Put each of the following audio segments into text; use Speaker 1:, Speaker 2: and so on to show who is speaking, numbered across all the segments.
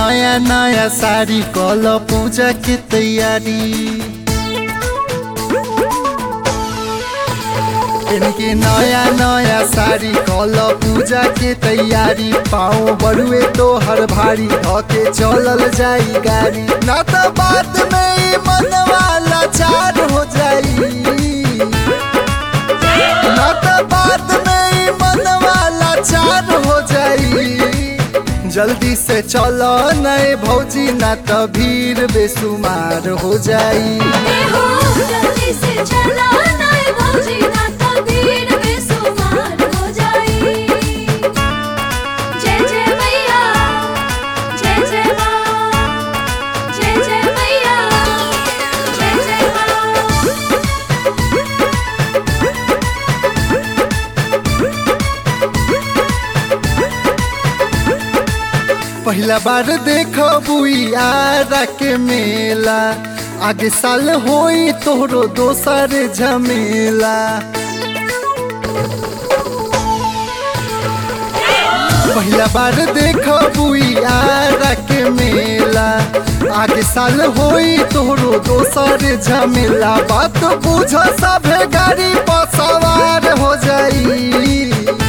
Speaker 1: नया नया साड़ी कल पूजा के तैयारी इनके नया नया साड़ी कल पूजा के तैयारी पाँव बड़ुए तो हर भारी धके चलल जाई गाड़ी ना तो बाद में ई मनवा लाचार हो जाई ना तो बाद में ई मनवा लाचार हो जाई जल्दी से चलो नए भौजी ना तो भीड़ बेसुमार हो जाई
Speaker 2: ए हो जल्दी से चला नाय भौजी ना तो भीड़ बेसुमार हो जाई जय जय मैया जय जय माँ जय जय मैया जय जय माँ
Speaker 1: पहला बार देखो बुआरा के मेला आगे साल होई तोहरो दोसर झमेला पहला बार देखो बुआरा के मेला आगे साल होई तोहरो दोसर झमेला बात बुझ सभे गाड़ी पर सवार हो जाई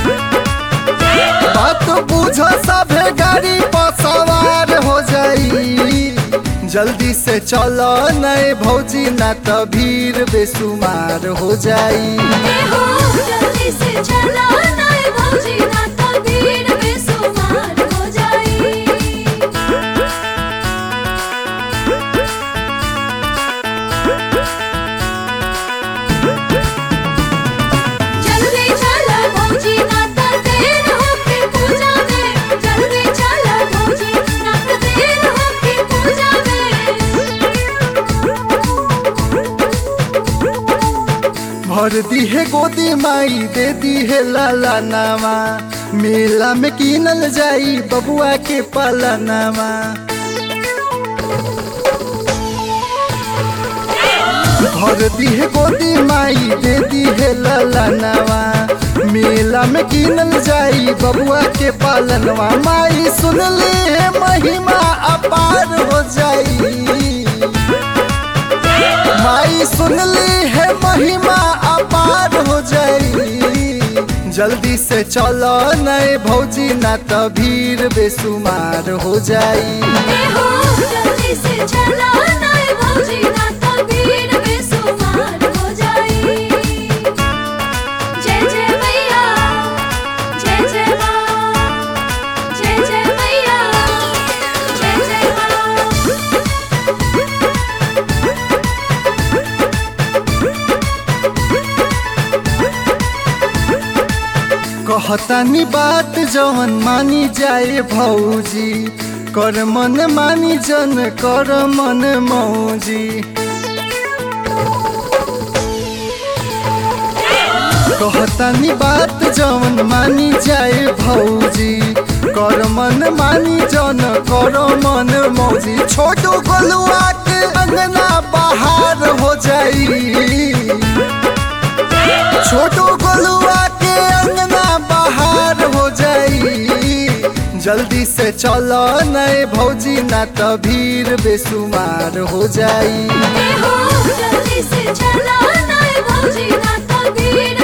Speaker 1: बात बुझ सभे गाड़ी पर सवार हो जाई जल्दी से चलो नए भौजी ना तो भीड़ बेसुमार हो जाई
Speaker 2: ए हो जल्दी से चला नाय भौजी ना तो भीड़ बेसुमार हो जाई जल्दी चला भौजी ना तो देर होके पूजा में जल्दी चला भौजी ना तो देर होके पूजा में
Speaker 1: भर दी है गोदी माई दे दी है लाला नामा मेला में कीनल जाई बबुआ के पालनामा भर दी है गोदी माई दे दी है लाला नामा मेला में कीनल जाई बबुआ के पालनवा माई सुन ले है महिमा अपार हो जाई माई सुन ली है महिमा अपार हो जाई जल्दी से चलो नए भौजी ना तो भीड़ बेसुमार हो जाई
Speaker 2: ए हो जल्दी से चला नाय भौजी ना तो भीड़ बेसुमार हो जाई जय जय मैया जय जय माँ जय जय मैया जय जय माँ
Speaker 1: कहतानी बात जवन मानी जाए भौजी कर मन मानी जन कर मन मौजी कहतानी बात जवन मानी जाए भौजी कर मन मानी जन कर मन मौजी छोटू गोलुआ के अंगना बाहर हो जाई छोटू गोलुआ के अंगना बाहर हो जाई जल्दी से चलो नए भौजी ना तो भीड़ बेसुमार हो जाई
Speaker 2: ए हो जल्दी से चला नाय भौजी ना तो भीड़